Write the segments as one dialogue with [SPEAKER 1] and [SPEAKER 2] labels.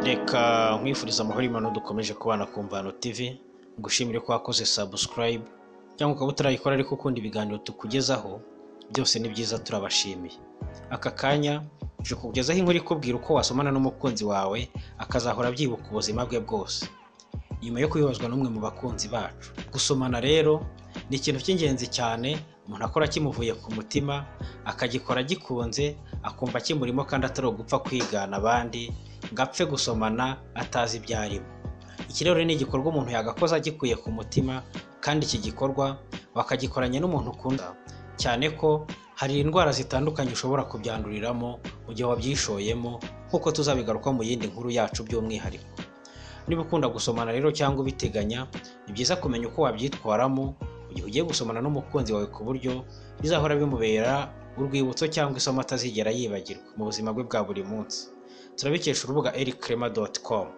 [SPEAKER 1] reka nkwifuriza amahoro y'imana dukomeje kubana ku mvano tv ngushimire ko wakoze subscribe cyangwa ukaba utarayikora ariko ukunda ibiganiro tukugezaho byose ni byiza turabashimiye aka kanya je kukugezaho inkuru ikubwira uko wasomana n'umukunzi wawe akazahora abyibuka ubuzima bwe bwose nyuma yo kubibazwa n'umwe mu bakunzi bacu gusomana rero ni ikintu cy'ingenzi cyane umuntu akora kimuvuye ku mutima akagikora gikunze akumva kimurimo kandi atari ugupfa kwigana abandi ngo apfe gusomana atazi ibyo arimo iki rero ni igikorwa umuntu yagakoze agikuye ku mutima kandi iki gikorwa wakagikoranye n'umuntu ukunda cyane ko hari indwara zitandukanye ushobora kubyanduriramo mu gihe wabyishoyemo nk'uko tuzabigaruka mu yindi nkuru yacu by'umwihariko niba ukunda gusomana rero cyangwa ubiteganya ni byiza kumenya uko wabyitwaramo mu gihe ugiye gusomana n'umukunzi wawe ku buryo bizahora bimubera urwibutso cyangwa isomo atazigera yibagirwa mu buzima bwe bwa buri munsi turabikesha urubuga erikrema doti komu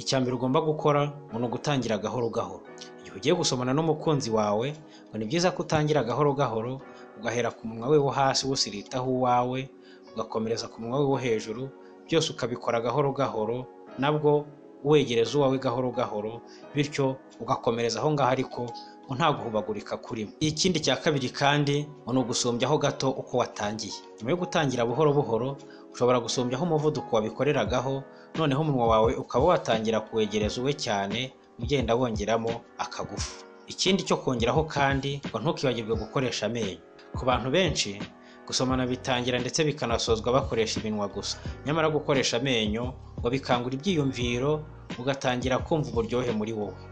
[SPEAKER 1] icya mbere ugomba gukora ni ugutangira gahoro gahoro igihe ugiye gusomana n'umukunzi wawe ngo ni byiza ko utangira gahoro gahoro ugahera ku munwa we wo hasi wusiritaho uwawe ugakomereza ku munwa we wo hejuru byose ukabikora gahoro gahoro nabwo wegereza uwawe gahoro gahoro bityo ugakomereza aho ngaho ariko ngo nta guhubagurika kurimo ikindi cya kabiri kandi ngo ni ugusumbyaho gato uko watangiye nyuma yo gutangira buhoro buhoro ushobora gusumbyaho umuvuduko wabikoreragaho noneho umunwa wawe ukaba watangira kuwegereza uwe cyane ugenda wongeramo akagufu ikindi cyo kongeraho kandi ngo ntukibagirwe gukoresha amenyo ku bantu benshi gusomana bitangira ndetse bikanasozwa bakoresha iminwa gusa nyamara gukoresha amenyo ngo bikangura ibyiyumviro ugatangira kumva uburyohe muri wowe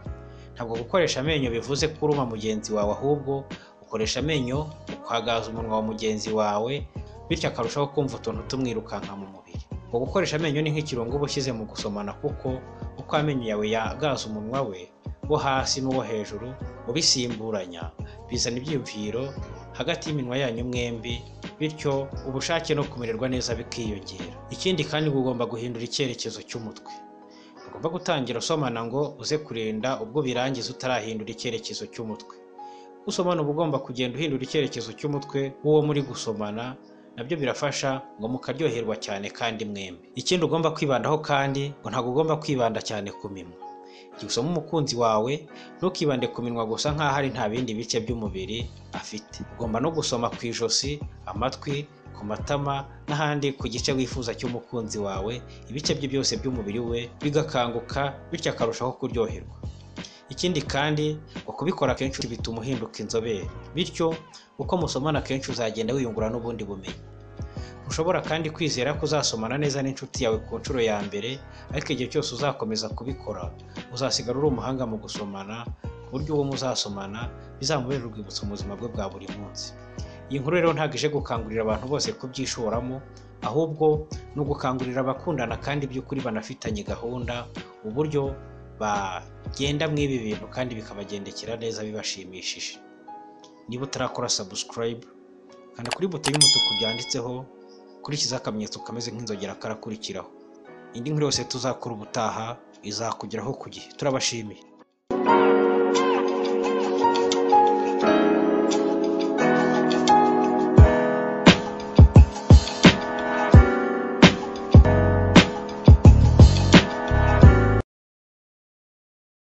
[SPEAKER 1] ntabwo gukoresha amenyo bivuze kuruma mugenzi wawe ahubwo ukoresha amenyo ukagaza umunwa wa mugenzi wawe bityo akarushaho kumva utuntu tumwirukanka mu mubiri ngo gukoresha amenyo ni nk'ikirungo uba ushyize mu gusomana kuko uko amenyo yawe yagaza umunwa we wo hasi n'uwo hejuru ubisimburanya bizana ibyiyumviro hagati y'iminwa yanyu mwembi bityo ubushake no kumererwa neza bikiyongera ikindi kandi ugomba guhindura icyerekezo cy'umutwe ugomba gutangira usomana ngo uze kurinda ubwo birangiza utarahindura icyerekezo cy'umutwe usomana uba ugomba kugenda uhindura icyerekezo cy'umutwe w'uwo muri gusomana nabyo birafasha ngo mukaryoherwa cyane kandi mwembi ikindi ugomba kwibandaho kandi ngo ntabwo ugomba kwibanda cyane ku minwa igihe usoma umukunzi wawe ntukibande ku minwa gusa nk'aho ari nta bindi bice by'umubiri afite ugomba no gusoma ku ijosi amatwi ku matama n'ahandi ku gice wifuza cy'umukunzi wawe ibice bye byose by'umubiri we bigakanguka bityo akarushaho kuryoherwa ikindi kandi ngo kubikora kenshi bituma uhinduka inzobere bityo uko musomana kenshi uzagenda wiyungura n'ubundi bumenyi ushobora kandi kwizera ko uzasomana neza n'inshuti yawe ku nshuro ya mbere ariko igihe cyose uzakomeza kubikora uzasigara uri umuhanga mu gusomana ku buryo uwo muzasomana bizamubera urwibutso mu buzima bwe bwa buri munsi iyi nkuru rero ntabwo ije gukangurira abantu bose kubyishoramo ahubwo ni ugukangurira abakundana kandi by'ukuri banafitanye gahunda uburyo bagenda mw'ibi bintu kandi bikabagendekera neza bibashimishije niba utarakora subscribe kanda kuri buto y'umutuku byanditseho kurikiza akamenyetso kameze nk'inzogera karakurikiraho indi nkuru yose tuzakora ubutaha izakugeraho ku gihe turabashimiye